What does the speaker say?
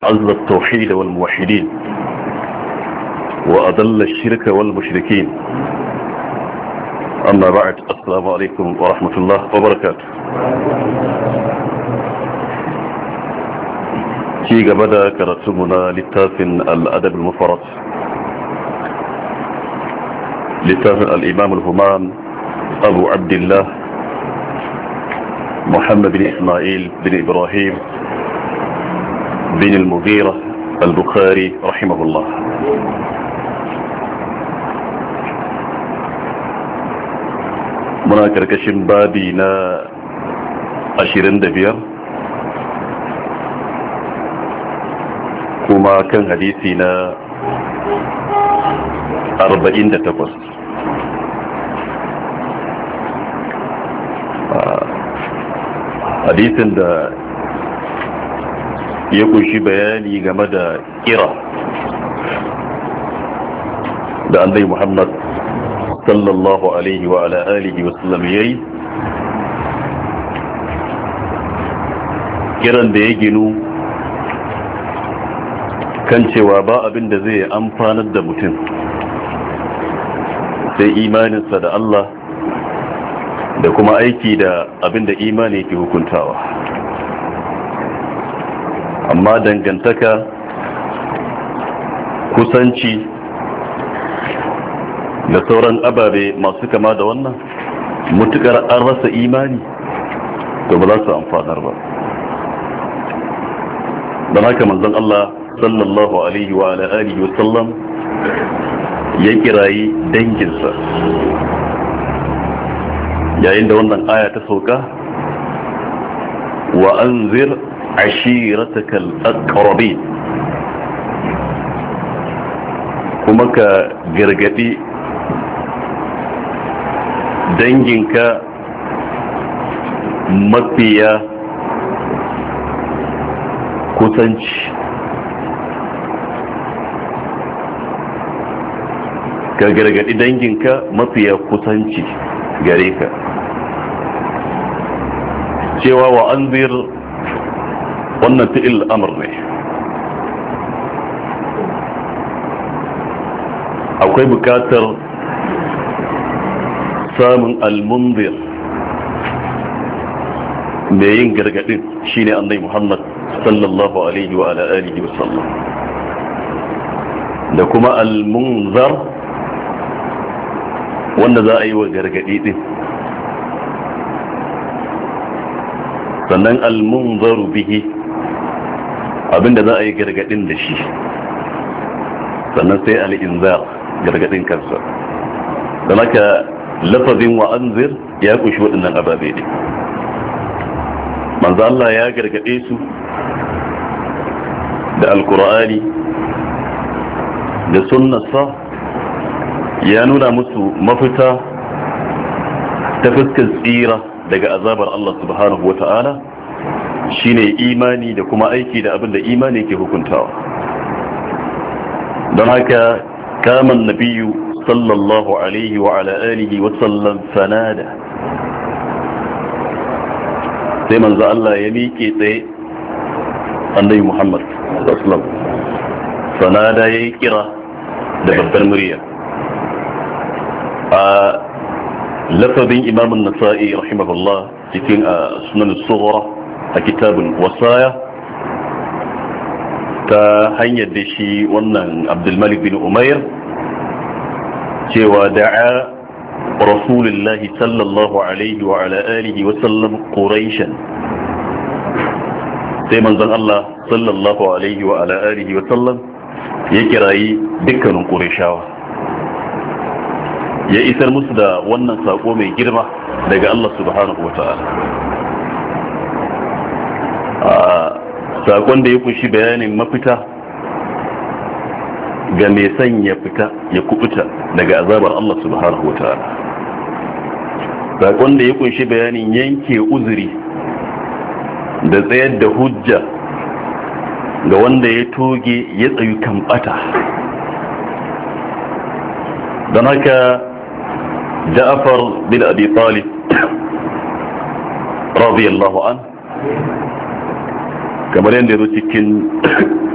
عز التوحيد والموحدين وأذل الشرك والمشركين أما بعد السلام عليكم ورحمة الله وبركاته ci gaba da karatunmu na littafin al'adab al-mufarat littafin al'imam al-human abu abdullah muhammad bin ismail bin ibrahim bin al-mughira al-bukhari rahimahullah muna karkashin babi na 25 kuma kan hadisi na 48 hadisin da ya kunshi bayani game da kira da annai muhammad sallallahu alaihi wa ala alihi wasallam yayi kiran da ya ginu kan cewa ba abin da zai amfanar da mutum sai imaninsa da Allah da kuma aiki da abin da imani ke hukuntawa amma dangantaka kusanci da sauran ababe masu kama da wannan mutukar an rasa imani to ba za su amfanar ba don haka manzon Allah sallallahu alaihi wa alihi wa sallam ya kirayi danginsa yayin da wannan aya ta sauka wa anzir ashiratakal aqrabin kuma ka gargadi danginka mafiya kusanci ka gargadi danginka mafiya kusanci gare ka cewa wa an wannan fi'il amur ne akwai bukatar samun almundir mai yin gargadin shine annai muhammad sallallahu alaihi wa alihi wasallam da kuma almunzar wanda za a yi wa gargadi din sannan almunzaru bihi abinda za a yi gargadin da shi sannan sai al'inzar gargadin kansa don haka lafazin wa'anzir ya kushi waɗannan ababe ne manzo Allah ya gargade su da alkur'ani da sunnasa ya nuna musu mafita ta fuskar tsira daga azabar Allah subhanahu wata'ala shine imani da kuma aiki da abin da imani ke hukuntawa don haka kaman nabiyu sallallahu alaihi wa ala alihi wa sallam fanada sai manzo Allah ya miƙe tsaye annabi Muhammad sallallahu alaihi fanada yayi kira da babbar murya a lafazin imamun nasa'i rahimahullah cikin a sunan tsohora a kitabun wasaya ta hanyar da shi wannan abdulmalik bin umair cewa da'a rasulullahi sallallahu alaihi wa ala alihi wa sallam quraishan sai manzon Allah sallallahu alaihi wa ala alihi wa sallam ya kirayi dukkanin qurayshawa ya isar musu da wannan sako mai girma daga Allah subhanahu wa ta'ala a sakon da ya kunshi bayanin mafita ga mai son ya fita ya kubuta daga azabar Allah subhanahu wa ta'ala sakon da ya kunshi bayanin yanke uzuri da tsayar da hujja ga wanda ya toge ya tsayu kan bata don haka ja'afar bin abi talib radiyallahu an kamar yadda ya zo cikin